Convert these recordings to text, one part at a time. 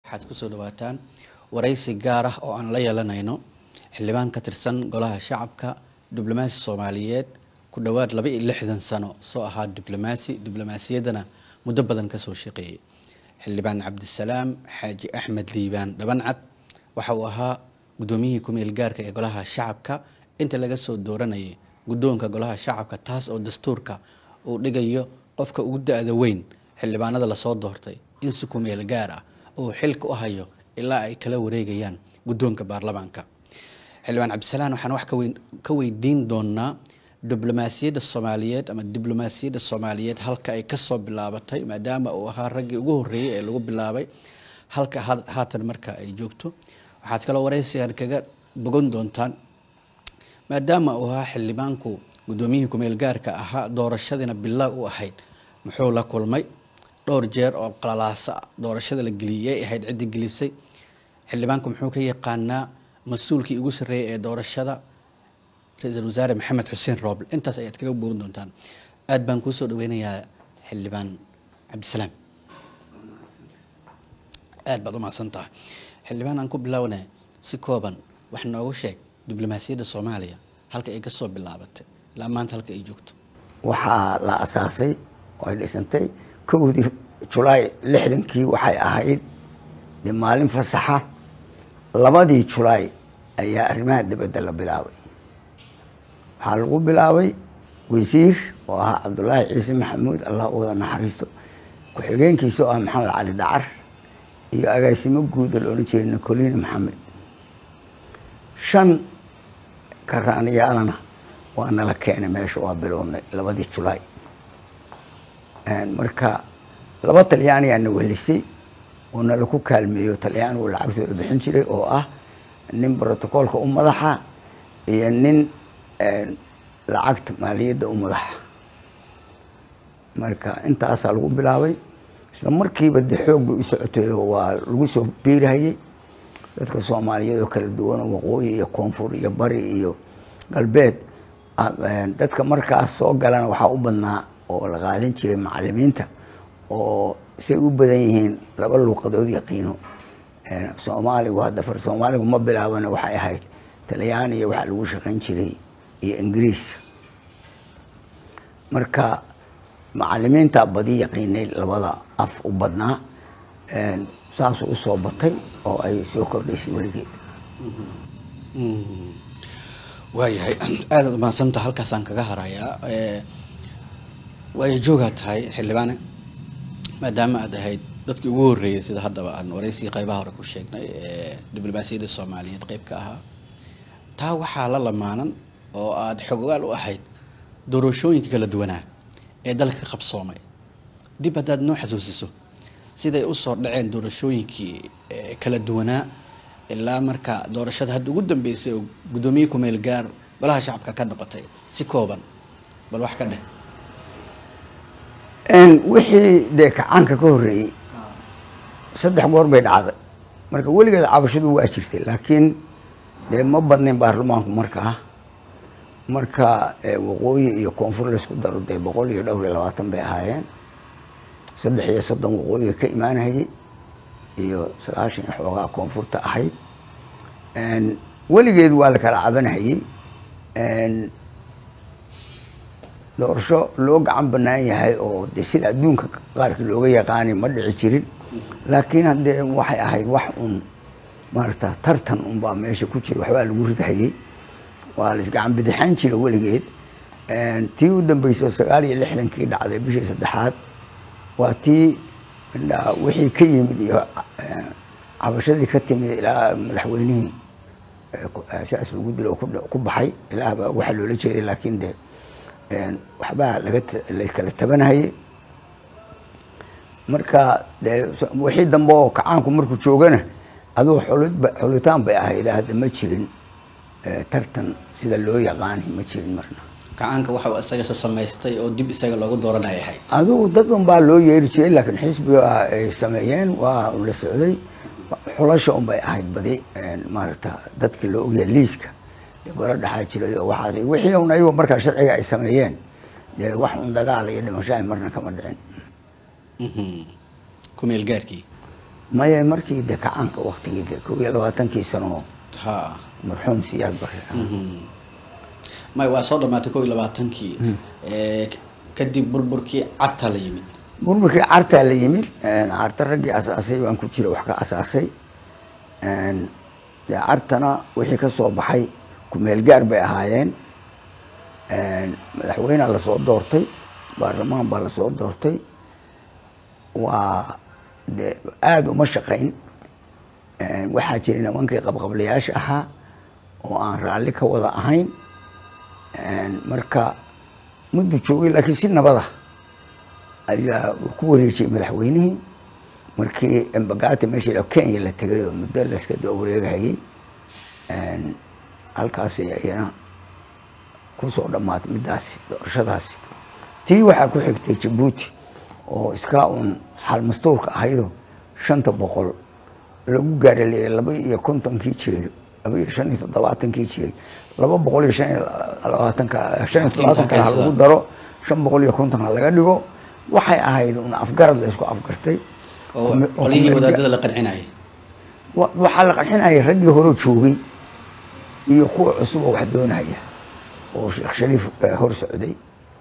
waxaad kusoo dhawaataan waraysi gaar ah oo aan la yeelanayno xildhibaan ka tirsan golaha shacabka diblomaasi soomaaliyeed ku dhowaad laba iyo lixdan sano soo ahaa diblomaasi diblomaasiyaddana muddo badan kasoo shaqeeyey xildhibaan cabdisalaam xaaji axmed liibaan dhabancad waxa uu ahaa guddoomiyihii ku-meel gaarka ee golaha shacabka inta laga soo dooranayay guddoonka golaha shacabka taas oo dastuurka uu dhigayo qofka ugu da-da weyn xildhibaanada lasoo doortay in si ku-meel gaar ah uu xilka u hayo ilaa ay kala wareegayaan guddoonka baarlamaanka xildhibaan cabdisalaan waxaan wax ka weydiin doonaa diblomaasiyadda soomaaliyeed ama diblomaasiyadda soomaaliyeed halka ay kasoo bilaabatay maadaama uu ahaa raggii ugu horreeyey ee lagu bilaabay halka haatan marka ay joogto waxaad kaloo waraysigan kaga bogan doontaan maadaama uu ahaa xildhibaanku guddoomiyihii ku-meel gaarka ahaa doorashadiina bilaa u ahayd muxuu la kulmay dhowr jeer oo qalalaasa doorashada la geliyay ahayd ciddi gelisay xildhibaanku muxuu ka yaqaanaa mas-uulkii ugu sarreeyay ee doorashada ra-iisul wasaare maxamed xuseen rooble intaas ayaad kaga bogan doontaan aada baan kuusoo dhaweynayaa xildhibaan cabdisalaam aada baad umahadsan tahay xildhibaan aan ku bilaawnay si kooban wax noogu sheeg diblomaasiyadda soomaaliya halka ay kasoo bilaabatay ilaa maanta halka ay joogto waxaa la asaasay oo ay dhisantay kowdii julaay lixdankii waxay ahayd de maalin fasaxa labadii julaay ayaa arrimaha dibadda la bilaabay waxaa lagu bilaabay wasiir oo ahaa cabdullaahi ciise maxamuud allah u wada naxariisto ku-xigeenkiisa oo ah maxamed cali dacar iyo agaasimo guud oo la odhan jiray nicolina maxamed shan karaaniyaalana waa nala keenay meesha waa bilownay labadii julaay marka laba talyaaniyaa na welisay oo nala ku kaalmeeyo talyaanigu lacagtooda bixin jiray oo ah nin brotocoolka u madaxa iyo nin lacagta maaliyadda u madaxa marka intaasaa lagu bilaabay isla markiiba de xoog bay u socotay waa lagu soo biirhayay dadka soomaaliyeed oo kala duwan oo waqooyi iyo koonfur iyo bari iyo galbeed dadka markaas soo galana waxaa u badnaa oo la qaadan jiray macalimiinta oo say u badan yihiin laba luuqadood yaqiino soomaaligu hadda far soomaaligu ma bilaabana waxay ahayd talyaaniya waxaa lagu shaqayn jiray iyo ingiriis marka macalimiinta badi yaqiinay labada af u badnaa saasuu usoo batay oo ay soo kordhaysay weligeed waayahay aadaad umahadsantaha halkaasaan kaga harayaa waayo joogaa tahay xildhibaane maadaama aad ahayd dadkii ugu horreeyay sida haddaba aan waraysigii qaybaha hore ku sheegnay ee diblomaasiyadda soomaaliyeed qayb ka ahaa taa waxaa la lamaanan oo aada xogogaal u ahayd doorashooyinka kala duwanaa ee dalka ka qabsoomay dib haddaad noo xasuusiso siday usoo dhaceen doorashooyinkii kala duwanaa ilaa marka doorashada hadda ugu dambeysay oo guddoomiye ku-meel gaar golaha shacabka ka noqotay si kooban bal wax ka dheh wixii dee kacaanka ka horreeyey saddex goor bay dhacday marka weligeed cabashadu waa jirtay laakiin dee ma badnayn baarlamaanku markaa marka waqooyi iyo koonfur laysku daro dee boqol iyo dhowr iyo labaatan bay ahaayeen saddex iyo soddon waqooyiga ka imaanayay iyo sagaashan iyo xoogaa koonfurta ahayd weligeed waa la kala cabanhayey doorasho loo gacan banaan yahay oo de sida adduunka qaarkii looga yaqaanay ma dhici jirin laakiin haddee waxay ahayd wax un maarata tartan unbaa meesha ku jira waxbaa lagu ridhayey waa la isgacan bidixaan jira weligeed tii u dambeysay sagaal iyo lixdankii dhacday bishii saddexaad waa tii wixii ka yimid iyo cabashadii ka timid ilaa madaxweynihii saas lagu dilo ku baxay ilaahbaa waxa loola jeeday laakiin de waxbaa laga lakala tabanhayay marka de wixii dambe oo kacaanku markuu joogana aduu xulidba xulitaan bay ahayd hadda ma jirin tartan sida loo yaqaani ma jirin marna kacaanka waxa isaga se samaystay oo dib isaga loogu dooranaya ahayd adugu dad un baa loo yeeri jiray laakiin xisbiga ay sameeyeen waa la socday xulasha un bay ahayd badi maaragta dadka loo ogyahay liiska dee golo dhaxaa jiray oo waxaas wixii un ayago markaa sharciga ay sameeyeen dee wax un dagaal iyo dhimasho ay marna kama dhicin kumeel gaarkii maya markii de kacaanka waktigii de kow iyo labaatankii sano ha marxuum siyaad bare may waa soo dhamaatay kow iyo labaatankii Eh, k- kadib burburkii carta la yimid burburkii cartaa la yimid carta raggii asaasay baan ku jira wax ka asaasay dee cartana wixii ka soo baxay kumeel gaar bay ahaayeen madaxweynea lasoo doortay baarlamaan baa lasoo doortay waa de aada uma shaqayn waxaa jiray nimankii qabqablayaasha ahaa oo aan raalli ka wada ahayn marka muddu joogay laakiin si nabada ayaa uu ku wareejiyey madaxweynihii markii embagati meeshii la kenya la tegay oo muddo layska daba wareegahayey halkaasi ayana kusoo dhammaatay middaasi doorashadaasi tii waxaa ku xigtay jabuuti oo iskaa uun xaal mastuurka ahaydo shanta boqol lagu gaaraleeyay laba iyo kontonkii jiray laba iyo shan iyo toddobaatankii jiray laba boqol iyo shan iyo labaatanka shan iyo toddobaatanka ha lagu daro shan boqol iyo konton ha laga dhigo waxay ahayd un afgarad la isku afgartay oo qolihii wadaadada la qancinayay wa- waxaa la qarxinayay raggii hore joogay iyo kuwa cusub oo wax doonaya oo sheekh shariif eh, hor socday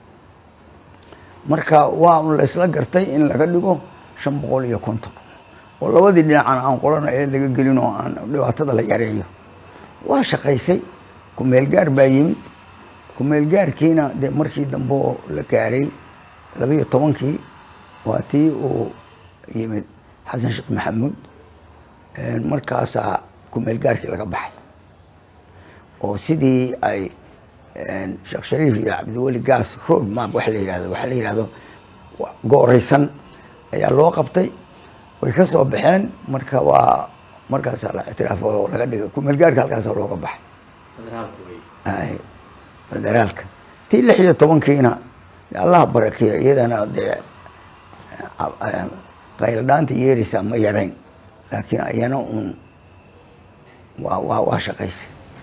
marka waa un laysla gartay in laga dhigo shan boqol iyo konton oo labadii dhinacana aan qorana ee laga gelin oo aan dhibaatada la yareeyo waa shaqaysay kumeel gaar baa yimid kumeel gaarkiina dee markii dambe oo la gaaray labaiyo tobankii waa tii uu yimid xasan sheekh maxamuud markaasaa kumeel gaarkii laga baxay oo sidii ay sheekh shariif iyo cabdiweli gaas road map waxa la yihahdo waxaa la yihahdo gooreysan ayaa loo qabtay way ka soo baxeen marka waa markaasaa la ictiraaf oo laga dhigay kumeel gaarka halkaasaa looga baxay ay federaalka tii lix iyo tobankiina dee allah barakeeyo iyadana dee qayladhaanta yeeraysaa ma yarayn laakiin ayana uun waa waa waa shaqaysay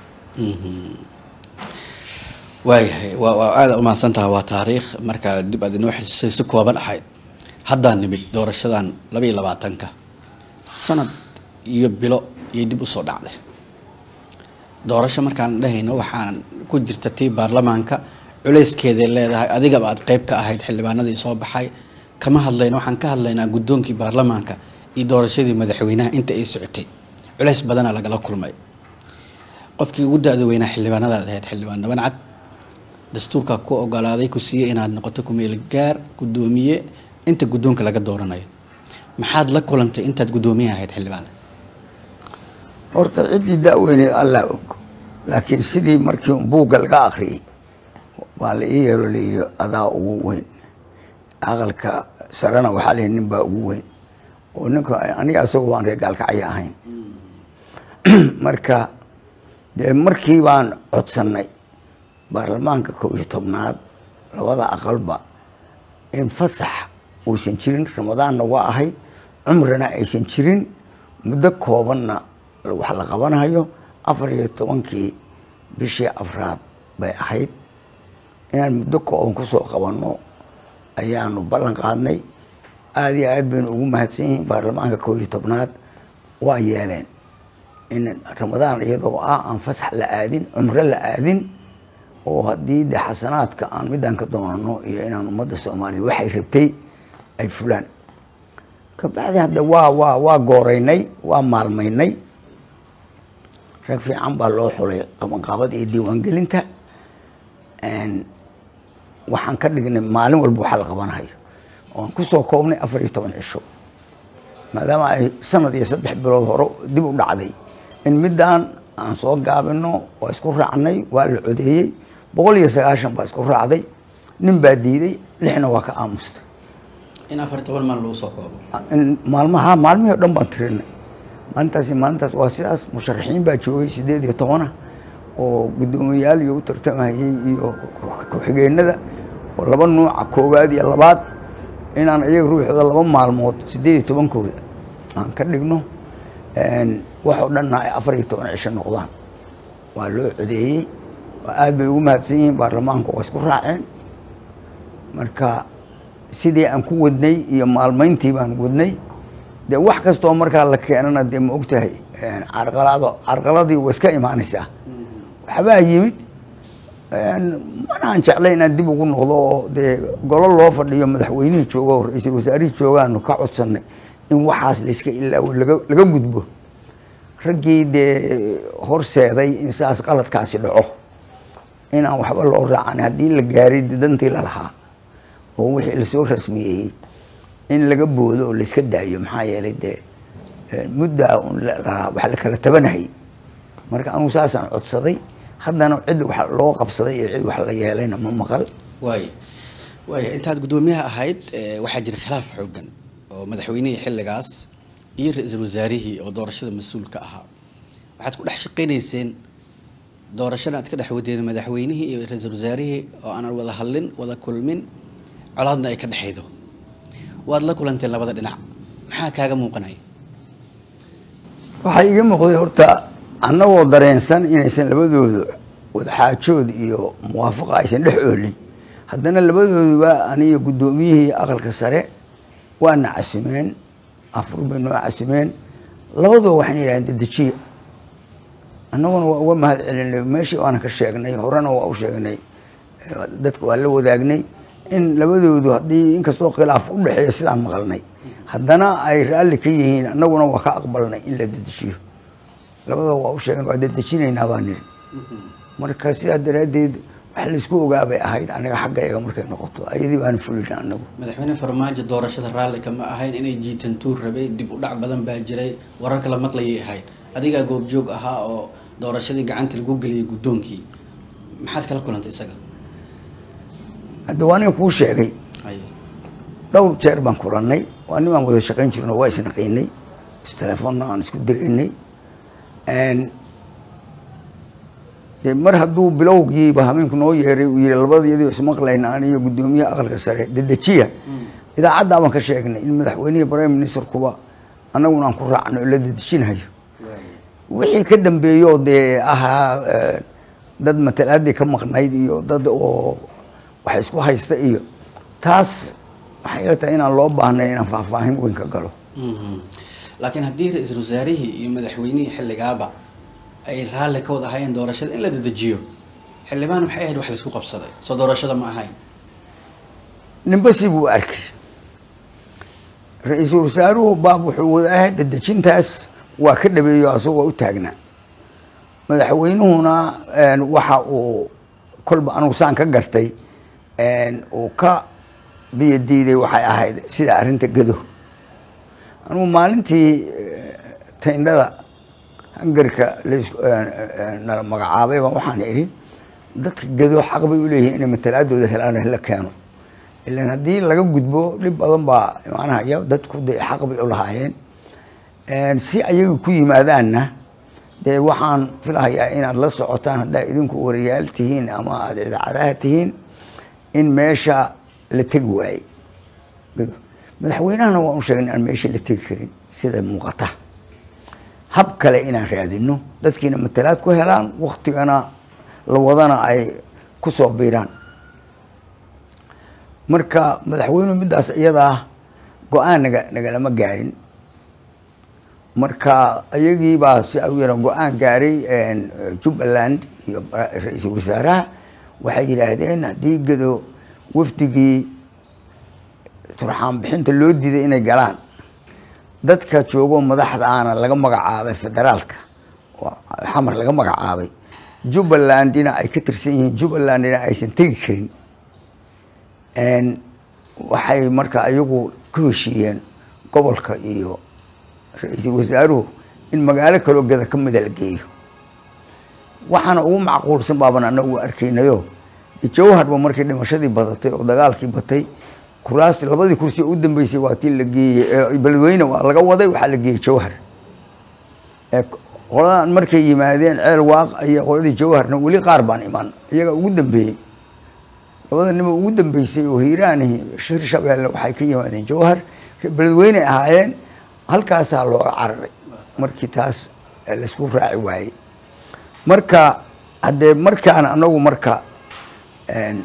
waayahay waa waa aada umahadsantaha waa taariikh markaa dib aad inoo xasuusay si kooban ahayd haddaan nimid doorashadan laba iyo labaatanka sanad iyo bilo iyo dib usoo dhacday doorasho markaan dhahayno waxaan ku jirta tii baarlamaanka culeyskeeday leedahay adigaba aad qeyb ka ahayd xildhibaanadii soo baxay kama hadlayno waxaan ka hadlaynaa guddoonkii baarlamaanka iyo doorashadii madaxweynaha inta ay socotay culeys badana lagala kulmay qofkii ugu da-da weynaa xildhibaanadaad ahayd xildhibaan dhaban cad dastuurkaa ku ogolaaday ku siiyey inaad noqoto kumeel gaar guddoomiye inta guddoonka laga dooranayo maxaad la kulantay intaad guddoomiye ahayd xildhibaan horta ciddii da-weyneed allah og laakiin sidii markii un buugga laga akriyey waa la ii yeero la yidhi adaa ugu weyn aqalka sarena waxaa la yidhi nin baa ugu weyn oo ninka aniga isagu waan reer gaalkacyo ahayn marka dee markii baan codsannay baarlamaanka kow iyo tobnaad labada aqalba in fasax uusan jirin ramadaanna waa ahay cumrina aysan jirin muddo koobanna wax la qabanayo afar iyo tobankii bishii afraad bay ahayd inaan muddo kooban kusoo qabanno ayaanu ballan qaadnay aada iyo aad baynu ugu mahadsan yihiin baarlamaanka kow iyo tobnaad waa yeeleen in ramadaan iyadoo ah aan fasax la aadin cumro la aadin oo haddii de xasanaadka aan midaan ka doonano iyo inaan ummadda soomaaliya waxay rabtay ay fulaan kabacdi hadda waa waa waa gooreynay waa maalmaynay rag fiican baa loo xulay qabanqaabada iyo diiwaangelinta waxaan ka dhignay maalin walba waxaa la qabanayo oan kusoo koobnay afar iyo toban cisho maadaama ay sanad iyo saddex bilood hore dib u dhacday in midaan aan soo gaabino waa isku raacnay waa la codeeyey boqol iyo sagaashan baa isku raacday nin baa diiday lixna waa ka aamustay in afar toban maal lagu soo koobo in maalmaha maalmihii o dhan baan tirinay maalintaasi maalintaas waa sidaas musharaxiin baa joogay sideed iyo tobana oo guddoomiyayaal iyo u tartamayay iyo ku-xigeenada oo laba nuuca koowaad iyo labaad inaan iyaga ruuxooda laba maalmood sideed iyo tobankooda aan ka dhigno waxoo dhanna ay afar iyo toban cisho noqdaan waa loo codeeyey waa aad bay ugu mahadsan yihiin baarlamaanku waa isku raaceen marka sidii aan ku wadnay iyo maalmayntii baan wadnay dee wax kastoo markaa la keenana dee ma ogtahay carqalado carqaladii waa iska imaanaysaa waxbaa yimid manaan jeclay inaan dib ugu noqdo oo dee golo loo fadhiyo madaxweynihii jooga oo ra-iisul wasaarihii joogaanu ka codsanay in waxaas layska ilaawo laga laga gudbo raggii dee horseeday in saas qaladkaasi dhaco inaan waxba loo raacan haddii la gaaray dantii lalahaa oo wixii lasoo rasmiyeeyey in laga boodo oo layska daayo maxaa yeelay dee muddaa un wax la kala tabanayay marka anugu saasaan codsaday haddana cid wax loo qabsaday iyo cid wax la yeelayna ma maqal waaya waaya intaad guddoomiyaha ahayd waxaa jira khilaaf xoogan oo madaxweynihii xilligaas iyo ra-iisul wasaarihii oo doorashada mas-uulka ahaa waxaad ku dhex shaqaynayseen doorashada aad ka dhex wadeen madaxweynihii iyo ra-iisul wasaarihii oo aanan wada hadlin wada kulmin colaadna ay ka dhexaydo waad la kulanteen labada dhinac maxaa kaaga muuqanaya waxaa iga muuqday horta annagoo dareensan inaysan labadoodu wadaxaajood iyo muwaafaqa aysan dhex oolin haddana labadooduba aniyo guddoomiyihii aqalka sare waana casumeen afur bay noo casumeen labaduba waxayna yidhahdeen dedejiya annaguna waa uga mahad celinay meeshii waana ka sheegnay horena waa u sheegnay dadka waa la wadaagnay in labadoodu haddii inkastoo khilaaf u dhexeeya sidaan maqalnay haddana ay raalli ka yihiin annaguna waa ka aqbalnay in la dedejiyo labadaba waa u sheegen waa dedejinaynaa baa niri marka sidaa daraaddeed wax laysku ogaabay ahayd aniga xaggayga markay noqoto ayadii baana fulina anagu madaxweyne farmaajo doorashada raalli kama ahayn inay jiitan tuur rabay dib u dhac badan baa jiray wararka la maqlayay ahayd adigaa goobjoog ahaa oo doorashadii gacanta lagu geliyay guddoonkii maxaad kala kulantay isaga hadda waa nin kuu sheegay dhowr jeer baan kulannay waa nin baan wada shaqayn jirno waa isnaqiinay istelefoonna aan isku diraynay de mar hadduu bilowgiiba habeenku noo yeeray uu yihi labadayadii ismaqlayna aniyo guddoomiyaha aqalka sare dedejiya idaacaddaa baan ka sheegnay in madaxweynihii prime ministerkuba annaguna aan ku raacno oo la dedejinayo wixii ka dambeeyoo dee ahaa dad matalaadii ka maqnayd iyo dad oo wax isku haysta iyo taas waxay ila tahay inaan loo baahnay inaan faahfaahin weyn ka galo laakiin haddii ra-iisul wasaarihii iyo madaxweynihii xilligaaba ay raalli ka wada ahayeen doorashada in la dedejiyo xildhibaan maxay ahayd wax laisku qabsaday soo doorashada ma ahayn ninba si buu arkay ra-iisul wasaaruhu baab wuxuu wada ahay dedejintaas waa ka dhabeeyo asagoo u taagnaa madaxweynuhuna waxa uu kolba anugu saan ka gartay uu ka biyadiiday waxay ahayd sida arrinta gado anugu maalintii tayndhada hangarka nala magacaabay baa waxaan idhi dadka gado xaq bay u leeyihiin inay matalaadooda helaan la keeno ilan haddii laga gudbo dhib badan baa imaanahaya dadku dee xaq bay u lahaayeen si ayaga ku yimaadaanna dee waxaan filahayaa inaad la socotaan haddaa idinku wariyaal tihiin ama aada idaacadaha tihiin in meesha la tegi waayey gado madaxweynahana waan u sheegnay aan meesha la tegi karin sida muuqata hab kale inaan raadino dadkiina matalaad ku helaan waktigana la wadana ay ku soo biiraan marka madaxweynuhu middaas iyadaa go-aan naga nagalama gaarin marka ayagii baa si u yara go-aan gaaray jubbaland iyo ra-iisul wasaaraha waxay yidhaahdeen haddii gado wafdigii turxaan bixinta loo diiday inay galaan dadka joogo madaxda aana laga magacaabay federaalka oo xamar laga magacaabay jubbalandina ay ka tirsan yihiin jubbalandina aysan tegi karin waxay marka ayagu ku heshiiyeen gobolka iyo ra-iisul wasaaruhu in magaalo kaloo gada ka mida la geeyo waxaana ugu macquulsan baaban anagu arkaynayo jawharba markii dhimashadii badatay oo dagaalkii batay kuraas labadii kursi oo u dambeysay waa tii la geeyey beledweyne waa laga waday waxaa la geeyey jawhar qoladan markay yimaadeen ceel waaq iyo qoladii jawharna weli qaar baan iman iyaga ugu dambeeyey labada nimo ugu dambeysay oo hiiraanihi shir shabeelle waxay ka yimaadeen jawhar beledweyne ahaayeen halkaasaa looga cararay markii taas laisku raaci waayey marka haddee markaan anagu marka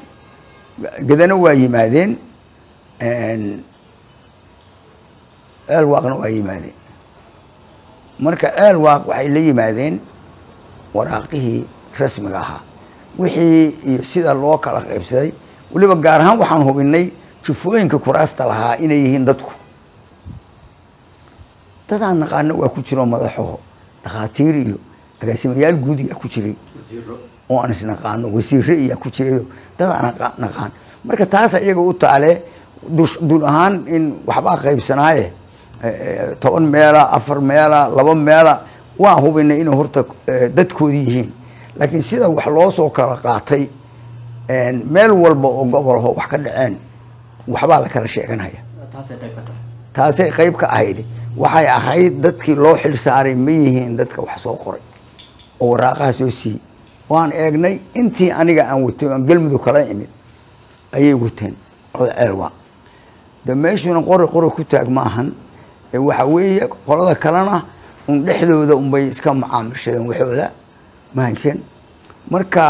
gadana waa yimaadeen ceel waaqna waa yimaadeen marka ceel waaq waxay la yimaadeen waraaqihii rasmiga ahaa wixii iyo sida loo kala qaybsaday weliba gaar ahaan waxaan hubinay jufooyinka kuraasta lahaa inay yihiin dadku dadaan naqaano waa ku jiro madaxo dhakhaatiir iyo agaasimayaal guud iyaa ku jiray oo aan isnaqaano wasiire iyaa ku jiray dad aan naqaan marka taas iyaga u taale dul ahaan in waxbaa qaybsanaaye toban meela afar meela laba meela waan hubinay inay horta dadkoodii yihiin laakiin sida wax loo soo kala qaatay meel walba oo gobolho wax ka dhaceen waxbaa la kala sheeganaya taasay qayb ka ahayd waxay ahayd dadkii loo xil saaray ma yihiin dadka wax soo qoray oo waraaqaha soo siiyey waan eegnay intii aniga aan watay aan galmudug kala imid ayay wateen oda ceel waa de meeshuna qori qori ku taag ma ahan waxa weeye qolada kalena un dhexdooda unbay iska macaamilshadeen waxooda ma haysan marka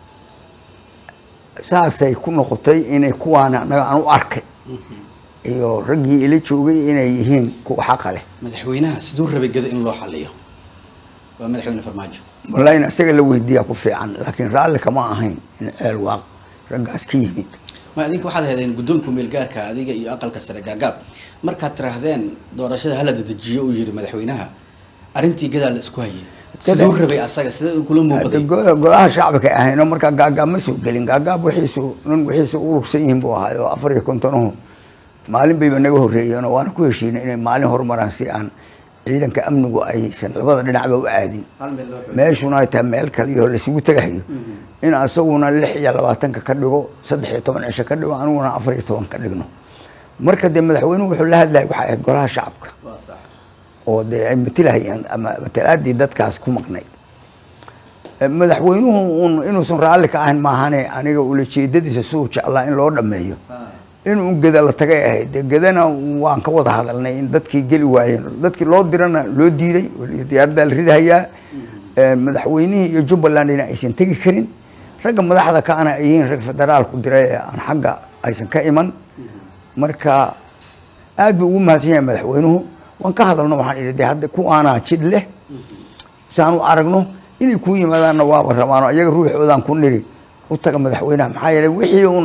saasay ku noqotay inay kuwaana anaga aan u arkay iyo raggii ila joogay inay yihiin kuwa xaqa leh madaxweynaha siduu rabay gada in loo xaliyo waa madaxweyne farmaajo wallahi in isaga la weydiiyaa ku fiican laakiin raalli kama ahayn in ceel waaq raggaas ka yimid ma idinka waxaad heedeen guddoonka meelgaarka adiga iyo aqalka sare gaagaab markaad tiraahdeen doorashada hala dedejiyo uu yiri madaxweynaha arrintii gadaa la isku hayay siduu rabay asaga sida kula muuqday golaha shacbika ahayno markaa gaagaab ma soo gelin gaagaab wixiisu nin wixiisu u lugsan yihiin buu ahaay oo afar iyo kontonuhu maalin bayba naga horreeyeen oo waana ku heshiinay inay maalin horumaraan si aan ciidanka amnigu aysan labada dhinacba u aadin meeshuna ay tahay meel kale iyo laisugu tegahayo in asaguna lix iyo labaatanka ka dhigo saddex iyo toban cisho ka dhigo aniguna afar iyo toban ka dhigno marka dee madaxweynuhu wuxuu la hadlayay waxay ahayd golaha shacabka oo dee ay matilahayeen ama matalaadii dadkaas ku maqnayd madaxweynuhu un inuusan raalli ka ahayn maahane aniga ulajeedadiisa siduu jeclaa in loo dhameeyo inuu geda la tagay ahayd de gedana waan ka wada hadalnay in dadkii geli waayeen dadkii loo dirana loo diiday diyaaradaa la ridahayaa madaxweynihii iyo jubbalandina aysan tegi karin ragga madaxda kaana ay yihiin rag federaalku diray ee aan xagga aysan ka iman marka aad buu ugu mahadsan yahay madaxweynuhu waan ka hadalno waxaan idhi de hadda kuwaanaa jid leh saan u aragno inay ku yimaadaanna waaba rabaano iyaga ruuxoodaan ku niri u taga madaxweynaha maxaa yeelay wixii un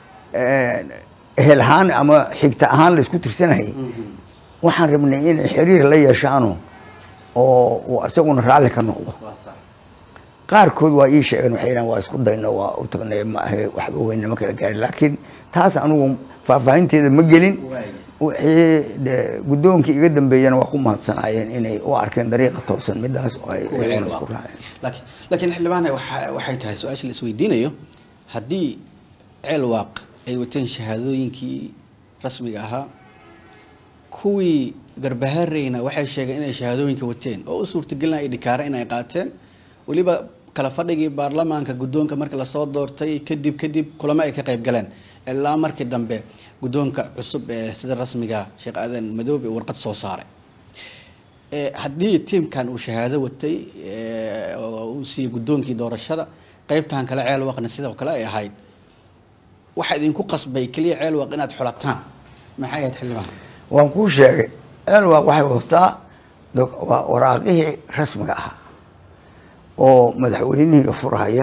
ehel ahaan ama xigta ahaan la isku tirsanayay waxaan rabnay inay xiriir la yeeshaano oo isaguna raalli ka noqdo qaarkood waa ii sheegeen waxay yidhahan waa isku dayno waa u tagnay ma ahe waxba weyn nama kala gaarin laakiin taas anugu faahfaahinteeda ma gelin wixii de guddoonkii iga dambeeyana waa ku mahadsanaayeen inay u arkeen dariiqa toosan midaas oo ay isku raaceen laakiin laakiin xildhibaan waxa waxay tahay su-aasha la isweydiinayo haddii ceel waaq ay wateen shahaadooyinkii rasmiga ahaa kuwii garbahareyna waxay sheegeen inay shahaadooyinka wateen oo u suurtagelinaya idhikaare inay qaateen weliba kala fadhigii baarlamaanka guddoonka marka lasoo doortay kadib kadib kulamo ay ka qayb galeen ilaa markii dambe guddoonka cusub ee sida rasmiga sheekh aadan madoobe warqad soo saaray haddii tiimkan uu shahaado watay uu siiyey guddoonkii doorashada qeybtan kale ceel waqna sidoo kale ay ahayd waxaa idinku qasbay keliya ceel waq inaad xulataan maxay ahayd xildhibaan waan kuu sheegay ceel waaq waxay wadataa waa waraaqihii rasmiga ahaa oo madaxweynihii furhaya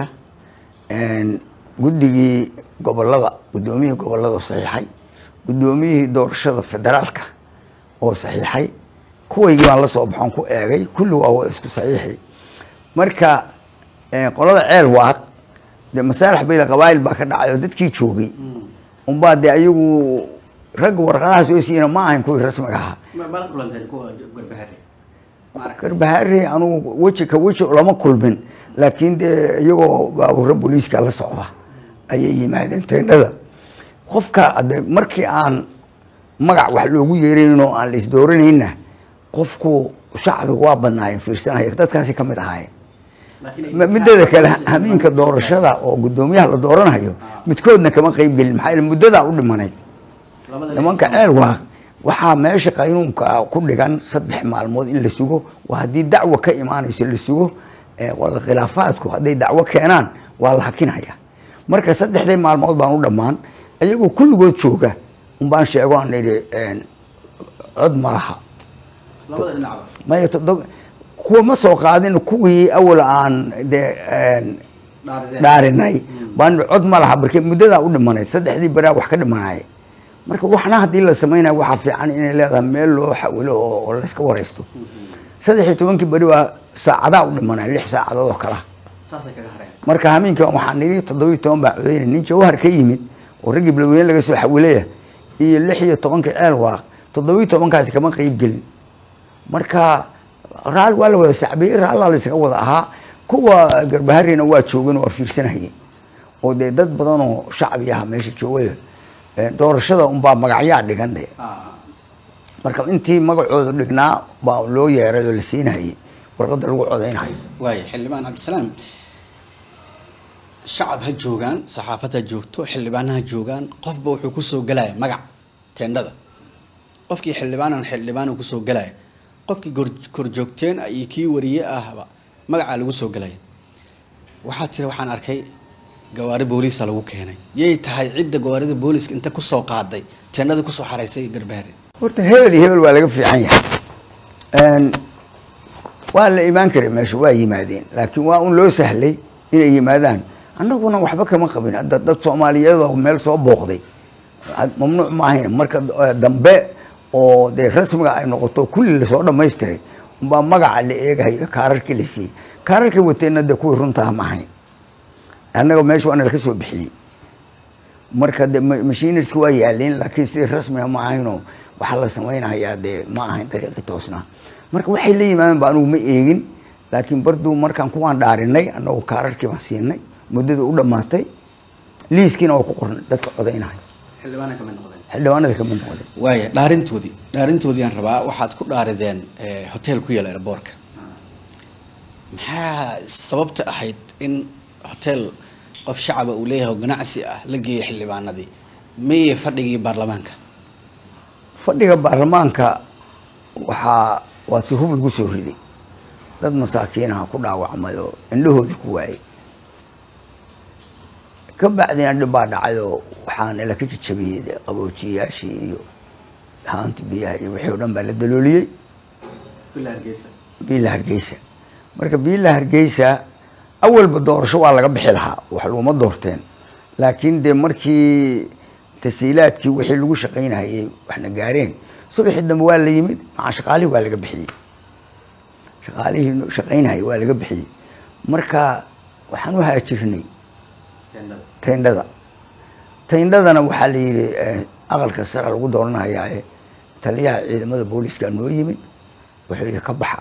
guddigii gobolada guddoomiyihii gobolada saxiixay guddoomiyihii doorashada federaalka oo saxiixay kuwaygii baan la soo baxoon ku eegay kulli waa wa isku saxiixi marka qolada ceel waaq de masaalax bayla qabaayil baa ka dhacay oo dadkii joogay unbaa de ayagu ragga warqadaha soo siiyana ma ahayn kuwii rasmiga ahaa garbahaare anugu weji ka weji lama kulmin laakiin dee iyagoo baabuura booliiska la socda ayay yimaadeen teendhada qofka de markii aan magac wax loogu yeerayn oo aan la isdooranayna qofku shacbiga waa badnaayeen fiirsanaya dadkaasi ka mid ahaayeen mideeda kale hamiinka doorashada oo guddoomiyaha la dooranayo midkoodna kama qeyb gelin maxaa muddadaa u dhimanayd nimanka ceel waaq waxaa meesha qaynuunka ku dhigan saddex maalmood in la sugo waa haddii dacwo ka imaanayso la sugo qolada khilaafaadku hadday dacwo keenaan waa la hakinaya marka saddexdii maalmood baan u dhammaan iyagoo kulligood jooga unbaan sheego aan idhi cod ma laha labada dhinacba maya toddoba kuwa ma soo qaadin kuwii awal aan dee dhaarideen dhaarinay baan cod ma laha markii muddadaa u dhimanayd saddexdii baraa wax ka dhimanaya marka waxna haddii la samaynayo waxaa fiican inay leedahay meel loo xawilo oo oo layska waraysto saddex iyo tobankii beri baa saacadaa u dhimanaya lix saacadood oo kala saasay kaga hareen marka hameenkii baan waxaa nidhi toddobiyo toban baa codaynay nin jawhar ka yimid oo raggii biloweyne laga soo xawilaya iyo lix iyo tobankii ceel waaq toddobiyo tobankaasi kama qeyb gelin marka raal waa la wada sacbiyey raallaa la isaga wada ahaa kuwa garbaharina waa joogeen waa fiirsanayeen oo dee dad badan oo shacbi ah meesha joogay Eh, doorashada unbaa magacyaa dhigan de marka intii magacooda dhignaa baa loo yeeray oo la siinayay warqadda lagu codaynayo waaya xildhibaan cabdisalaam shacab ha joogaan saxaafad ha joogto xildhibaana ha joogaan qofba wuxuu kusoo gelaya magac teendhada qofkii xildhibaanan xildhibaan uu kusoo gelaya qofkii gor- korjoogteen iyo kii wariye ahba magacaa lagu soo gelaya waxaa tiri waxaan arkay gawaari booliisa lagu keenay yay tahay cidda gawaarida booliiska inta kusoo qaaday teendhada kusoo xaraysay garbaare horta hebel iyo hebel waa laga fiican yahay Een, waa la imaan karay meesha waa yimaadeen laakiin waa un loo sahlay inay yimaadaan annaguna waxba kama qabin hadda dad soomaaliyeed oo meel soo booqday had- mamnuuc ma ahayn marka eh, dambe oo dee rasmiga ay noqoto kulli lasoo dhamaystiray umbaa magaca la eegayo kaararkii la siiyey kaararkii wateenna dee kuwii runtaa ma ahayn annaga meesha waana laka soo bixiyey marka de ma- machinerska waa yaaleen laakiin sidii rasmiga ma ahaynoo waxaa la samaynayaa dee ma ahayn dariiqii toosnaa marka waxay la yimaadeen ba anugu ma eegin laakiin barduu markaan kuwaan dhaarinay annagu kaararkii baan siinay muddada u dhammaatay liiskiina waa ku qornay dadka codaynaya xildhibaana kamid noqdeen xildhibaanada kamid noqday waaya dhaarintoodii dhaarintoodii aan rabaa waxaad ku dhaarideen eh, hotel ku yaala airboortka maxaa sababta ahayd in hotel qof shacaba uu leeyahay oo ganacsi ah la geeyay xildhibaanadii maye fadhigii baarlamaanka fadhiga baarlamaanka waxaa waa ti hub lagu soo riday dad masaakiinaha ku dhaawacmay oo indhahoodii ku waayey ka bacdina dhib baa dhacay oo waxaana la ka jajabiyey dee qaboojiyayaashii iyo haanti biyaha iyo wixii o dhan baa la dalooliyey biila hargeysa marka biila hargeysa awalba doorasho waa laga bixi lahaa wax laguma doorteen laakiin dee markii tasiilaadkii wixii lagu shaqaynahayay waxna gaareen subaxii dambe waa la yimid maca shaqaalihii waa laga bixiyey shaqaalihii shaqaynahayay waa laga bixiyey marka waxaan u haajirnay tayndhada tayndhadana waxaa la yidhi eh, aqalka sare lagu dooranayaa ee taliyaha ciidamada booliiska noo yimid wuxuu yidhi ka baxa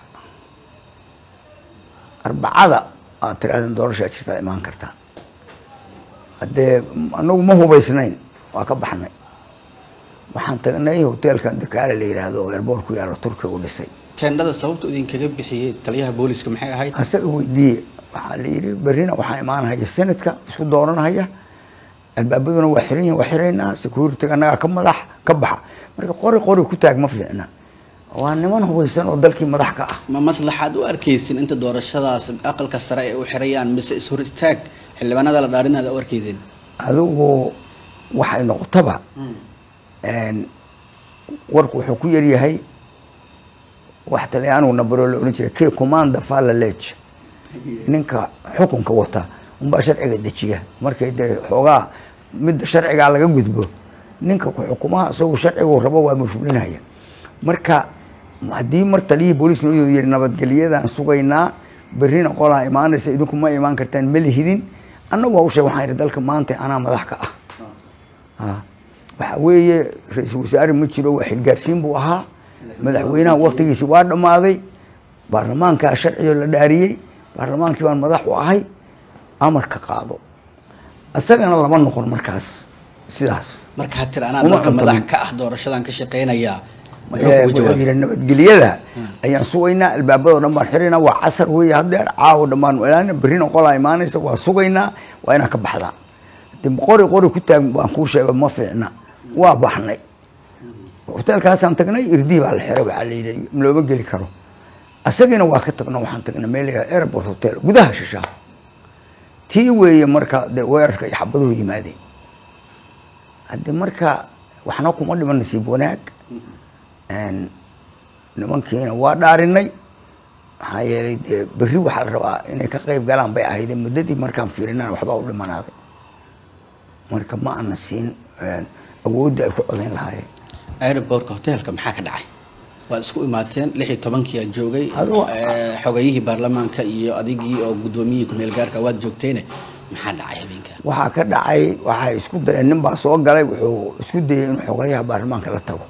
arbacada aad tirahdeen doorashaa jirtaa imaan kartaa haddee anagu ma hubaysnayn waa ka baxnay waxaan tagnay hoteelkan dakaale la yidhaahdo oo airboort ku yaalla turkiga u dhisay teendhada sababta idinkaga bixiyey taliyaha booliiska maxay ahayd asaga weydiiye waxaa la yidhi berrina waxaa imaanhaya senadka isku dooranhaya albaabaduna waa xiran yihin waa xiraynaa security annagaa ka madax ka baxa marka qori qori ku taag ma fiicna waa niman hubaysan oo dalkii madax ka ah ma maslaxaad u arkaysin inta doorashadaas aqalka sare ay u xirayaan mise ishor istaag xildhibaanada la dhaarinaada u arkaydeen adigu waxay noqotaba een, warku wuxuu ku yaryahay wax talyaanigu nabaroo la ohan jiray ke commanda falla lege ninka xukunka wata unbaa sharciga dejiya markay dee xoogaa midda sharcigaa laga gudbo ninka ku xukumaha isagu sharcigu rabo waa mafhulinaya marka haddii mar taliyihii booliis noo yiri nabadgelyadaan sugaynaa berrina qolaa imaanaysa idinku ma imaan kartaan ma lihidin annagu waa u sheeg waxaan yidhi dalka maanta anaa madax ka ah Ah. waxa weeye ra-iisul wasaare ma jiro waa xilgaarsiin buu ahaa madaxweynaha waktigiisi waa dhammaaday baarlamaankaa sharciyo la dhaariyey baarlamaankii baan madax u ahay amarka qaado isagana lama noqon markaas sidaas marka ha tira anaa Uma dalka cuntamin. madax ka ah doorashadan ka shaqeynayaa muxuu Eh, kugu wuxuu jawaabay yidhi nabadgelyada ayaan sugaynaa albaabadoo dhan baan xiraynaa waa casar weeye haddeer caawo dhammaan ilaana berrina qolaa imaanaysa waa sugaynaa waa inaan ka baxdaa de qori qori ku taag baan kuu sheega ma fiicna waa baxnay hoteelkaasaan tagnay irdii baa la xiray waxaa la yidhi looma geli karo asagiina waa ka tagno waxaan tagnay meel la yidhahdo airport hotel gudaha shishaa tii weeye marka de weerarka iyo xabaduhu yimaadeen hadde marka waxna kuma dhiman nasiib wanaag Een, nimankiina waa dhaarinay maxaa yeelay dee berri waxaa la rabaa inay ka qayb galaan bay ahaydee muddadii markaan fiirinana waxbaa u dhimanaaday marka ma ana siin een, awoodda ay ku codayn lahaayeen aerobortka hoteelka maxaa ka dhacay waad isku imaateen lix iyo tobankii aad joogay Adigo- eh, xogayihii baarlamaanka iyo adigii oo guddoomiyihii kumeel gaarka waad joogteene maxaa dhacay habeenka waxaa ka dhacay waxaa isku dayeen nin baa soo galay wuxuu isku dayay inuu xogayaha baarlamaanka la tago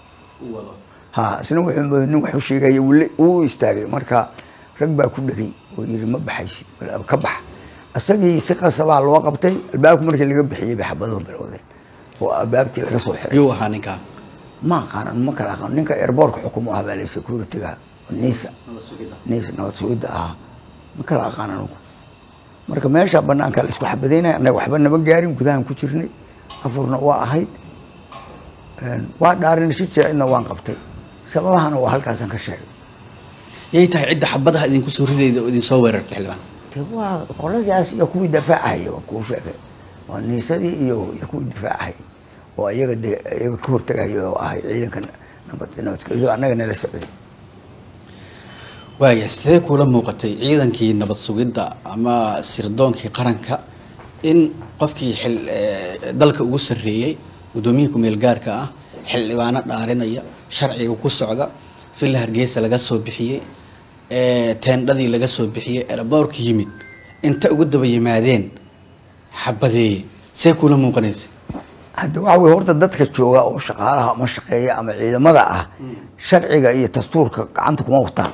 ha isna wuxuu mooday nin wax u sheegaya wuu wuu istaagay marka rag baa ku dhegay oo yiri ma baxaysid bal ka bax isagii si qasabaa loo qabtay albaabka markii laga bixiyey bay xabaduhu bilowdeen oo albaabkii laga soo xiray yuu ahaa ninkaa ma aqaanan ma kala aqaan ninka airbortka xukumo ah baa la securityga niisa niisa nabad sugidda ahaa ma kala aqaan anugu marka meesha banaanka la isku xabadaynaya annaga waxba nama gaarin gudahan ku jirnay afurna waa ahayd Een, waa dhaarin shir cidna waan qabtay sababahana waa halkaasan ka sheegay yay tahay cidda xabadaha idinku soo ridayda oo idin soo weerartay xildhibaan de waa qoladaas iyo kuwii difaacahaya waa kuu sheegay waa niisadii iyo iyo kuwii difaacahaya oo iyaga de iyaga ka hortagaya oo ahay ciidanka nabad nabadgelyo annaga nala socday waaya sidee kuula muuqatay ciidankii nabad sugidda ama sirdoonkii qaranka in qofkii xil eh, dalka ugu sarreeyey guddoomiyihii kumeel gaarka ah xildhibaano dhaarinaya sharciga ku socda villa hargeysa laga soo bixiyey eh, teendhadii laga soo bixiyey eraboorka yimid inta ugu daba yimaadeen xabadeeye see kuula muuqanaysa hadda waxa weye horta dadka jooga oo shaqaalaha ama shaqeeya ama ciidamada ah sharciga iyo dastuurka gacanta kuma wataan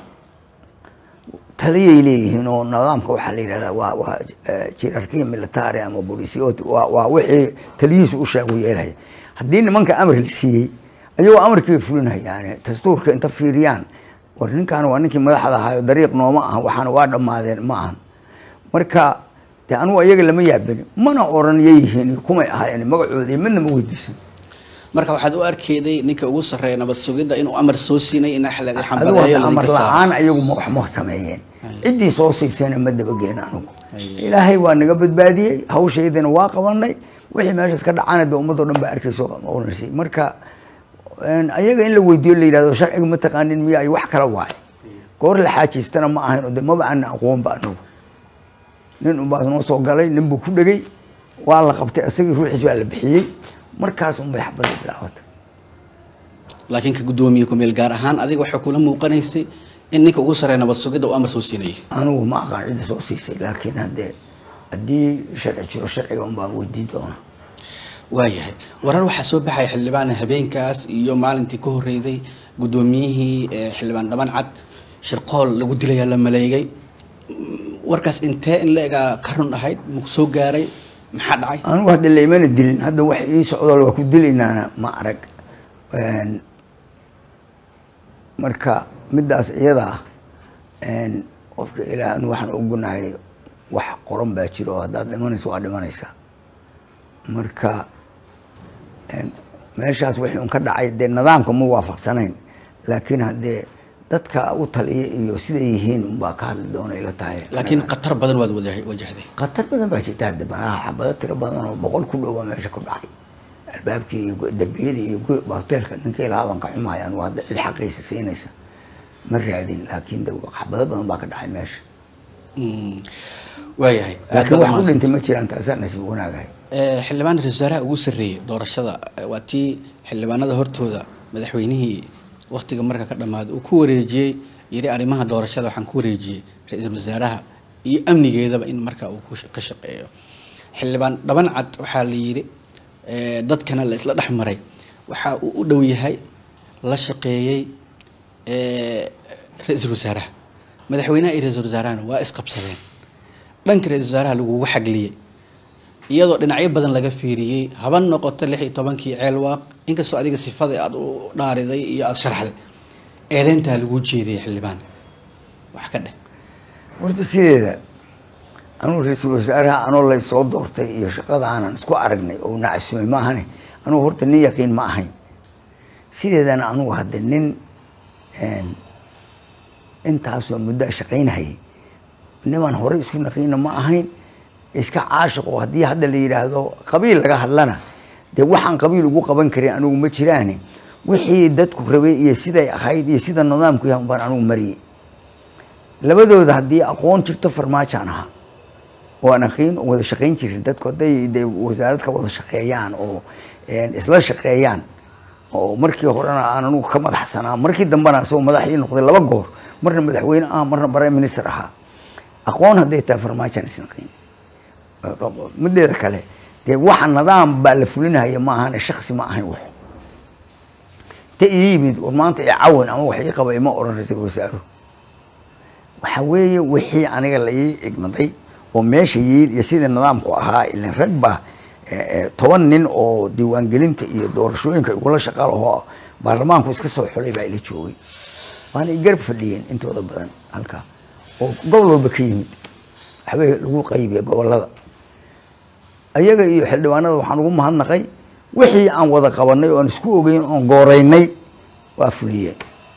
taliyay leeyihiin oo nidaamka waxaa la yidhahdaa waa waa jirarkiya military ama bolisiyot waa waa wixii taliyihiisu u sheegu yeelaya haddii nimanka amar la siiyey ayagoo amarkii bay fulinayaan dastuurka inta fiiriyaan war ninkaan waa ninkii madaxda ahaayo dariiq nooma aha waxaana waa dhammaadeen ma ahan marka de anugu ayaga lama yaabani mana oran yayihiin kumay ahaayeen magacooda midna ma weydiisan marka waxaad u arkeyday ninka ugu sarreeya nabad sugidda inuu amar soo siinay in axladi adigu xambadeeyo hadda amar laydinka saaro la-aan ayagu ma wax ma sameeyeen ciddii soo siisayna ma dabagelin anugu Aye. ilaahay waa naga badbaadiyey hawshaydina waa qabanay wixii meeshaas ka dhacana de ummadoo dhan baa arkayso onaysay marka een, ayaga in la weydiiyo la yidhahdo sharciga ma taqaanin miya ay wax kala waaye goor la xaajiystana ma ahayn oo de maba ana aqoonba anugu nin unbaa noo soo galay nin buu ku dhegay waa la qabtay isagii ruuxiis baa la bixiyey markaas unbay xabadii bilaabatay laakiin ka guddoomiye kumeel gaar ahaan adiga waxay kula muuqanaysay in ninka ugu sarreeya nabad sugidda uu amar soo siinayay anigu ma aqaan cidda soo siisay laakiin haddee haddii sharci jiro sharciga un baan weydiin doona waayahay warar waxaa soo baxaya xildhibaan habeenkaas iyo maalintii ka horreyday guddoomiyihii eh, xildhibaan dhaban cad shirqool lagu dilayaa la maleegay Mm, warkaas intee in la egaa ka run ahayd maku soo gaaray maxaa dhacay anigu hadda laymana dilin hadda wax ii socdo waa ku dilaynaana ma arag Een, marka middaas iyada ah een, qofka ilaah anu waxaan ogonahay wax qoran baa jiro oo haddaad dhimanayso waa dhimanaysaa marka een, meeshaas wixii un ka dhacay dee nidaamka ma waafaqsanayn laakiin haddee dadka u taliya iyo siday yihiin unbaa ka hadli doona ila tahay laakiin khatar badan waad wada- wajahday khatar badan baa jirta hadda banaha xabado tiro badan oo boqol ku dhowa meesha ku dhacay albaabkii iyo gu- darbiyadii iyo gu- hoteelka ninkii lahaa baan ka xumahay anigu hadda cid xaqiisa siinaysa ma raadin laakiin de xabado badan baa ka dhacay meesha Mm, waayahay aad laakiin baad wax ku umahadsan. dhintay ma jiraan taasaa nasiib wanaagahay Eh, xildhibaan ra-iisul wasaaraha ugu sarreeyey doorashada eh, waa tii xildhibaanada hortooda madaxweynihii waktiga marka ka dhammaaday uu ku wareejiyey yiri arrimaha doorashada waxaan ku wareejiyey ra-iisul wasaaraha iyo amnigeedaba in marka uu ku sh- ka shaqeeyo xildhibaan dhaban cad waxaa la yidhi eh, dadkana la isla dhex maray waxa uu u dhow yahay la shaqeeyey eh, ra-iisul wasaaraha madaxweynaha iyo ra-iisul wasaarahana waa isqabsadeen dhanka ra-iisul wasaaraha lagugu xagliyey iyadoo dhinacyo badan laga fiiriyey haba noqoto lix iyo tobankii ceelwaaq inkastoo adiga sifada aada u dhaariday iyo aada sharaxday eedeyntaa lagu jeediyay xildhibaan wax ka dheh horta sideeda anugu ra-iisul wasaaraha anoo lay soo doortay iyo shaqada aanan isku aragnay oo nacasumay ma ahane anugu horta nin yaqiin ma ahayn sideedana anugu hadda nin een, intaasoo muddo shaqaynhayay niman hore isku naqiina ma ahayn iska caashiqo haddii hadda la yidhaahdo qabiil laga hadlana dee waxaan qabiil ugu qaban karin anigu ma jiraane wixii dadku rabay iyo siday ahayd iyo sida nidaamku yahay unbaan anugu mariyey labadooda haddii aqoon jirto farmaajaan ahaa oo aan aqiin oo wada shaqayn jirin dadku hadday de wasaarad ka wada shaqeeyaan oo isla shaqeeyaan oo markii horena aan anugu ka madaxsanaa markii dambena isagoo madax ii noqday laba goor marna madaxweyne ah marna prime minister ahaa aqoon hadday tahay farmaajaan isnaqiin mideeda kale dee waxa nidaam baa la fulinahaya ma ahane shaksi ma ahayn wax ta ii yimid war maanta i cawan ama wax ii qaba ima oran ra-iisul wasaaruhu waxa weeye wixii aniga la ii igmaday oo meesha yiil iyo sidii nidaamku ahaa ilan rag baa toban nin oo diiwaangelinta iyo doorashooyinka igula shaqaalahoo baarlamaanku iska soo xulay baa ila joogay waana i garab fadhiyeen intooda badan halkaa oo gobol walba ka yimid waxbay lagu qaybiya gobolada ayaga iyo xildhibaanada waxaan ugu mahadnaqay wixii aan wada qabanay oo aan isku ogeyn oon gooreynay waa fuliyeen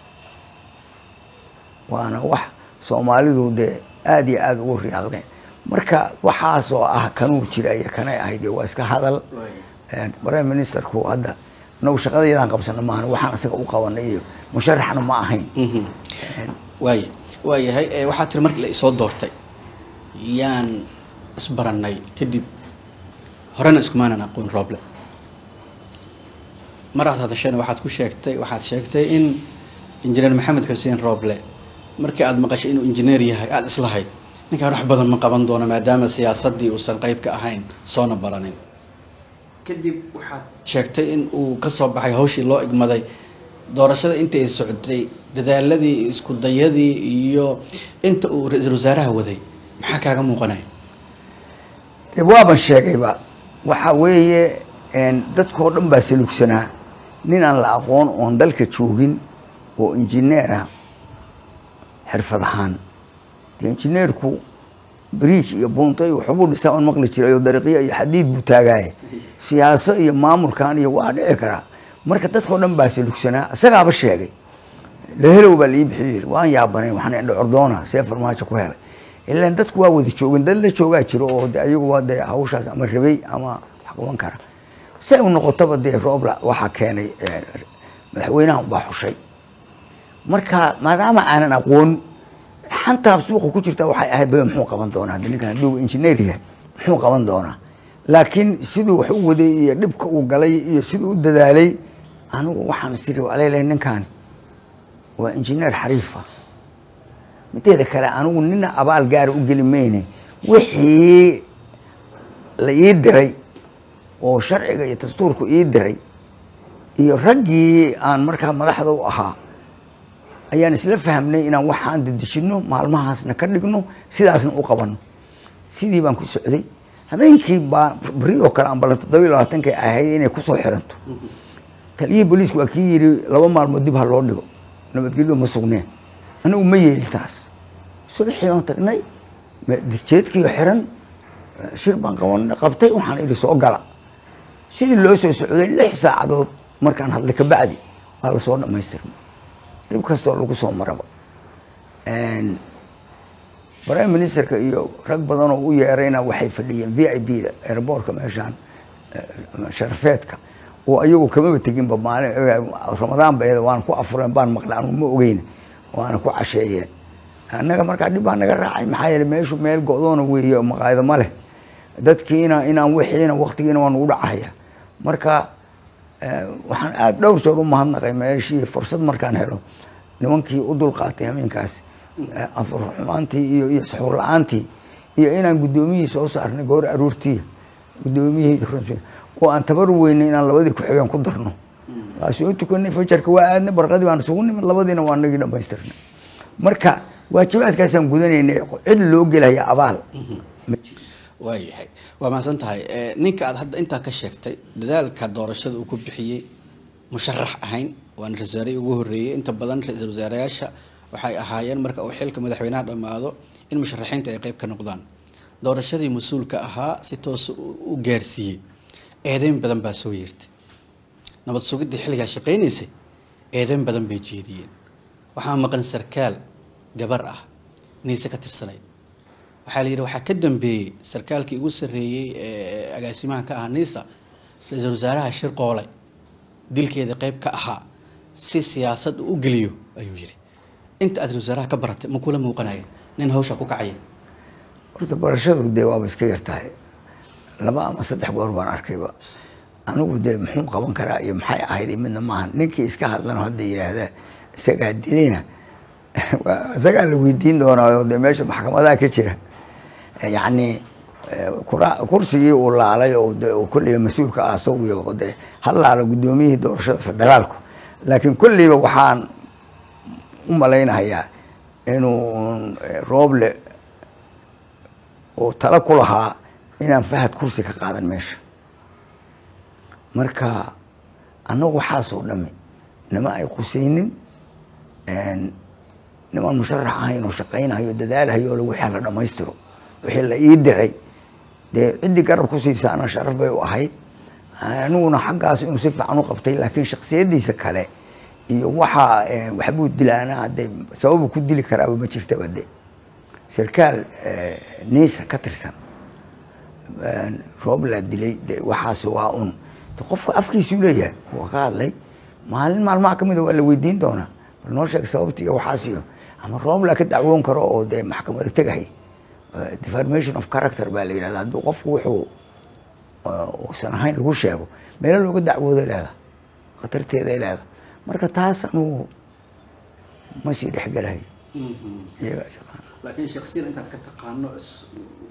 waana wax soomaalidu dee aada iyo aada ugu riyaaqdeen marka waxaasoo ah kanuu jira iyo kanay ahayd waa iska hadal prime ministerku hadda nagu shaqada yadaan qabsana maahan waxaan isaga u qabanay iyo musharaxna ma ahayn waaya waayahay waxaa tiri markii la isoo doortay yaan isbaranay kadib horena iskumaanan aqoon rooble mar aad hadasheen waxaad ku sheegtay waxaad sheegtay in injineer maxamed xuseen rooble markii aada maqashay inuu injineer yahay aada islahayd ninkaan wax badan ma qaban doono maadaama siyaasaddii uusan qayb ka ahayn soona baranin kadib waxaad sheegtay in uu ka soo baxay hawshii loo igmaday doorashada inta ay socotay dadaaladii isku dayadii iyo inta uu ra-iisul wasaaraha waday maxaa kaaga muuqanaya de waaban sheegayba waxa weeye dadkao dhan baa salugsanaa nin aan la aqoon oon dalka joogin oo injineer ah xirfad ahaan de injineerku bridge iyo buuntay waxbuu dhisaa on maqli jiray oo dariiqyo iyo xadiid buu taagaaye siyaaso iyo maamulkan iyo waa dhici karaa marka dadkao dhan baa salugsanaa isagaaba sheegay lahelow baa lii bixiyo yiri waan yaabanay waxaan indho cordoona see farmaajo ku helay ilaan dadku waa wada joogin dad la joogaa jiro oo de ayagu waa dee hawshaas ama rabay ama wax qaban kara say u noqotaba dee roobla waxaa keenay madaxweynaha unbaa xushay marka maadaama aanan aqoon xantaa suuqa ku jirta waxay ahayd ba muxuu qaban doonaa haddi ninkan hadduu injineer yahay muxuu qaban doonaa laakiin siduu wax u waday iyo dhibka uu galay iyo siduu u dadaalay anigu waxaan siri alele ninkan waa injineer xariifa mideeda kale anigu nina abaal gaara u geli mayne wixii la ii diray oo sharciga iyo dastuurku ii diray iyo raggii aan markaa madaxda u ahaa ayaan isla fahmnay inaan waxaan dedejino maalmahaasna ka dhigno sidaasna u qabano sidii baan ku socday habeenkii baa beri oo kale ambala toddobiyi labaatankay ahayd inay kusoo xiranto taliyihii booliisku waa kii yidhi laba maalmood dib ha loo dhigo nabadgelyo ma sugneen anigu ma yeelin taas subaxii baan tagnay jeedkiio xiran shir baan qaban qabtay waxaan idhi soo gala sidii loo soo socday lix saacadood markaan hadlay kabacdi waa lasoo dhamaystirmay dhib kastoo lagu soo maraba prime ministerka iyo rag badanoo u yeerayna waxay fadhiyeen v i b da airboortka meeshaan sharafeedka oo ayagu kamaba teginba maalin ramadaan ba waan ku afureen baan maqlay anu ma ogeyn waana ku casheeyeen annaga markaa dhib baa naga raacay maxaa yeele meeshu meel go-doona weeye maqaayado ma leh dadkiina inaan wixiina waktigiina waa nagu dhacaya marka waxaan aada dhowr jeer u mahadnaqay meeshii fursad markaan helo nimankii u dulqaatay hameenkaas afur xumaantii iyo iyo saxuur la-aantii iyo inaan guddoomiyihii soo saarnay goor aruurtii guddoomiyihii oo aan tabar weynay inaan labadii ku-xigeen ku darno waa soo tukanay fajarka waa aadnay barqadii baan isugu nimid labadiina waa nagii dhamaystirnay marka waajibaadkaasaan gudanaynay cid loo gelaya abaal waayahay waa mahadsan tahay ninka aad hadda intaa ka sheegtay dadaalka doorashada uu ku bixiyey musharax ahayn waana ra-isul wasaarihii ugu horreeyey inta badan ra-iisul wasaarayaasha waxay ahaayeen marka uu xilka madaxweynaha dhammaado in musharaxiinta ay qeyb ka noqdaan doorashadii mas-uulka ahaa si toos u gaarsiiyey eedeyn badan baa soo yeertay nabad sugiddii xilligaa shaqaynaysay eedeyn badan bay jeediyeen waxaa maqan sarkaal gabar ah niise ka tirsanayd waxaa la yidhi waxaa ka dambeeyey sarkaalkii ugu sarreeyey ee agaasimaha ka ah niisa ra-iisul wasaaraha shir qoolay dilkeeda qeyb ka ahaa si siyaasad uu u geliyo ayuu yiri inta aad wasaaraha ka baratay ma kula muuqanaya nin hawsha ku kacaya horta barashadu dee waaba iska yartahay laba ama saddex goor baan arkayba anigu dee muxuu qaban karaa iyo maxay ahayd iyo midna maaha ninkii iska hadlano hadda yidhaahda isagaa dilayna waa- isagaa la weydiin doonaa oo dee meesha maxkamadaha ka jira yacni eh, kura- kursigii uu laalay oo de oo kolleyba mas-uulka ah isagu oo dee ha laalo guddoomiyihii doorashada federaalku laakiin kolleyba waxaan u malaynayaa inuu eh, rooble oo tala ku lahaa inaan fahad kursi ka qaadan meesha marka annagu waxaasoo dhami nama ay qusaynin nimaan musharax ahayn oo shaqaynayo dadaalahayo oo wixii la dhammaystiro wixii la ii diray dee ciddii garab ku siisaana sharaf bay u ahayd aniguna xaggaas inuu si fiican u qabtay laakiin shaksiyadiisa kale iyo waxa eh, waxbuu dilaana hadee sababu ku dili karaaba ma jirtaba de sarkaal eh, niisa ka tirsan roob laa dilay de waxaas waa un de qofka afkiisuu leeyahay waa ka hadlay maalin maalmaha kamida waa la weydiin doonaa bal noo sheeg sababta iyo waxaas iyo ama roob laa ka dacwoon karo oo dee maxkamada tegahay Eh, deformation of character baa la yidhahda hadduu qofku wuxuu eh, uusan ahayn lagu sheego meelo looga dacwooday leedahay khatarteeday leedahay marka taas anugu ma sii dhexgelahay iyaga shaqaan laakiin shaksiyan intaad ka taqaano is-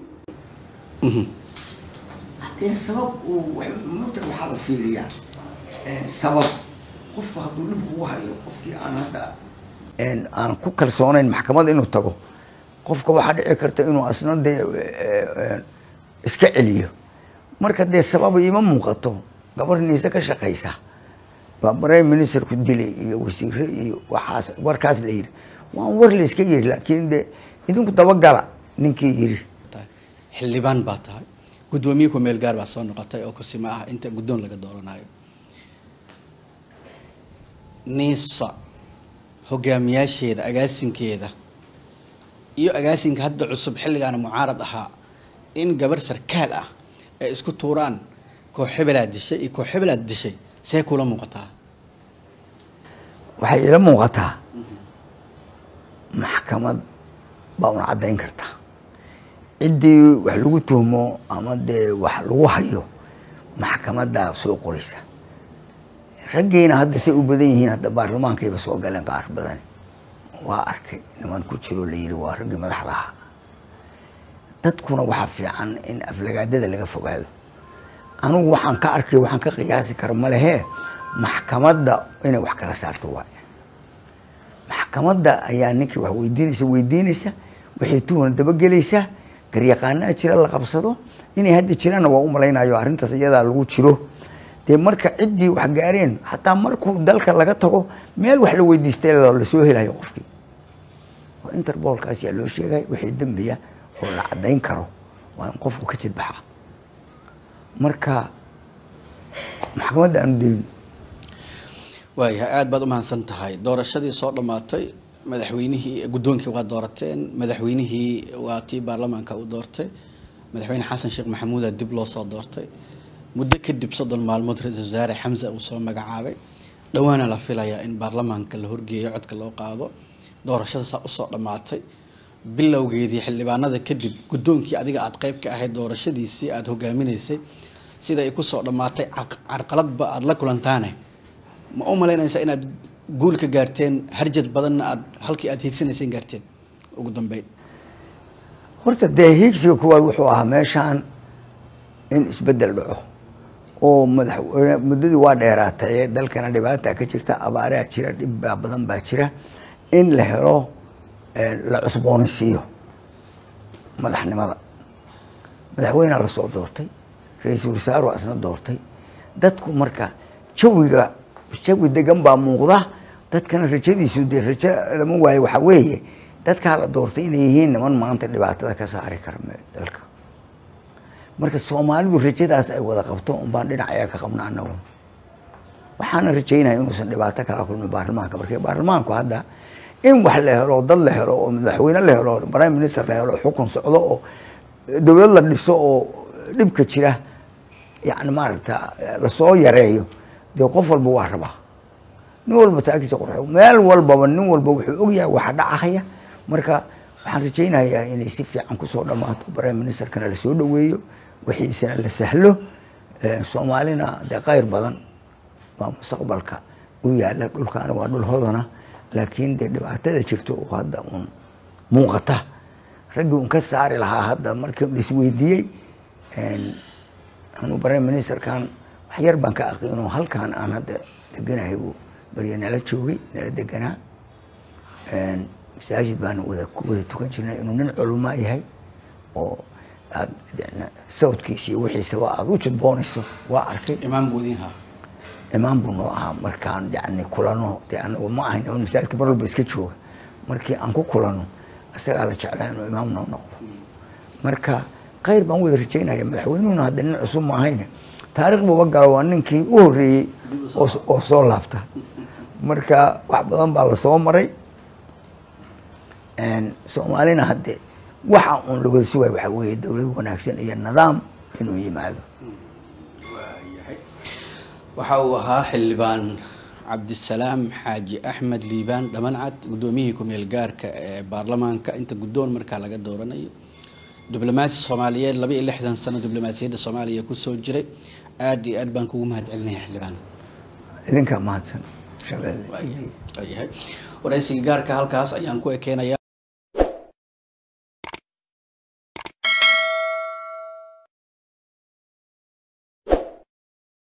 haddee sabab uu mata waxaa la fiiriyaa sabab qofku hadduu dhib kugu hayo qofkii aan hadda aan ku kalsoonayn maxkamada inuu tago qofka waxaa dhici karta inuu asna dee iska celiyo marka dee sababa ima muuqato gabar niise ka shaqaysa baa prime ministerku dilay iyo wasiire iyo waxaas warkaas la yiri waan war la iska yiri laakiin de idinku dabagala ninkii yiri tahay xildhibaan baa tahay guddoomiye ku meel gaar baa soo noqotay oo kusima ah inta guddoon laga dooranayo niisa hogaamiyaasheeda agaasinkeeda iyo agaasinka hadda cusub xilligaana mucaarad ahaa in gabar sarkaal ah ay isku tuuraan koox hebelaad dishay iyo koox hebelaad dishay see kula muuqataa waxay ila muuqataa maxkamad baa una caddayn kartaa ciddii wax lagu tuhmo ama dee wax lagu hayo maxkamadaa soo qoraysa raggiina hadda say u badan yihiin hadda baarlamaankayba soo galeen qaar badan waa arkay niman ku jiro la yiri waa raggii madaxda ahaa dadkuna waxaa fiican in aflagaadada laga fogaado anugu waxaan ka arkay waxaan ka qiyaasi kara malehee maxkamadda inay wax kala saarto waay maxkamadda ayaa ninkii wax weydiinaysa weydiinaysa waxay tuhuna dabagelaysa garyaqaanaa jira la qabsado inay hadda jiraanna waa u malaynayo arrintaas iyadaa lagu jiro dee marka ciddii wax gaareen xataa markuu dalka laga tago meel wax la weydiistay lasoo helayo qofkii oo interbolkaas yaa loo sheegay wixii dembiya oo la caddayn karo waa in qofku ka jidbaxa marka maxkamadda aanu dayn waayahay aada baad umahadsan tahay doorashadii soo dhammaatay madaxweynihii guddoonkii waa doorateen madaxweynihii waa tii baarlamaanka u doortay madaxweyne xasan sheekh maxamuuda dib loo soo doortay muddo kadib soddon maalmood ra-iisul wasaare xamse uu soo magacaabay dhowaana la filayaa in baarlamaanka la horgeeyo codka loo qaado doorashada saa usoo dhammaatay bilowgeedii xildhibaanada kadib guddoonkii adiga aada qeyb ka ahayd doorashadiisii aada hogaaminaysay sida ay kusoo dhammaatay car- carqaladba aada la kulantaane ma u malaynaysaa inaad guul ka gaarteen harjad badanna aad halkii aad hiigsanayseen gaarteen ugu dambeyn horta dee hiigsiga kuwaad wuxuu ahaa meeshaan in isbeddel dhaco oo madaxweyne muddadii waa dheeraatay dalkana dhibaata ka jirta abaaraa jira dhibbaa badan baa jira in la helo la cusboonaysiiyo madaxnimada madaxweynea lasoo doortay ra-iisul wasaare waa isna doortay dadku marka jawiga jawi degan baa muuqda dadkana rajadiisu dee rajo lama waayo waxaa weeye dadkaa la doortay inay yihiin niman maanta dhibaatada ka saari kara dalka marka soomaalidu rajadaas ay wada qabto unbaan dhinac ayaa ka qabna anagu waxaana rajaynaya inuusan dhibaato kala kulmin baarlamaanka marka baarlamaanku hadda in wax la helo dad la helo oo madaxweyne la helo prime minister la helo xukun socdo oo dowlad la dhiso oo dhibka jira yani maaragta lasoo yareeyo dee qof walba waa rabaa nin walba taagtiisa qurxo meel walbaba nin walba wuxuu ogyahay waxa dhacahaya marka waxaan rajaynayaa inay si fiican kusoo dhammaato prime ministerkana lasoo dhaweeyo wixiisana la sahlo soomaalina dee qayr badan waa mustaqbalka u yaala dhulkaana waa dhul hodana laakiin dee dhibaatada jirto oo hadda uun muuqata raggii un ka saari lahaa hadda markii laisweydiiyey anuu prime ministerkan wax yar baan ka aqiino halkan aan hadda deganahay uu barya nala joogay nala deganaa masaajid baan wada ku wada tukan jirnay inuu nin culumaa yahay oo aad sawdkiisa iyo wixiisaba aada u jadboonayso waa arkay imaam guudinha imaam buu noo ahaa markaan yani kulano dee anagu ma ahayn oo masaajidka mar walba iska jooga markii aan ku kulano isagaa la jeclaa inuu imaam noo noqdo marka khayr baan wada rajaynaya madaxweynuhuna hadda nin cusub ma ahayne taariikh buuba galo waa ninkii u horreeyey oo soo laabta marka wax badan baa lasoo maray soomaalina hadde waxa uun lagwada sugay waxaa weeye dowlad wanaagsan iyo nidaam inuu yimaado waxa uu ahaa xildhibaan cabdisalaam xaaji axmed liibaan dhamancad guddoomiyihii ku-meel gaarka ee baarlamaanka inta guddoon markaa laga dooranayo diblomaasi soomaaliyeed laba iyo lixdan sano diblomaasiyadda soomaaliya kusoo jiray aada iyo aad baan kugu mahad celinaya xildhibaan idinkaa mahadsan waayahay waraysiga gaarka halkaas ayaan ku ekeenaya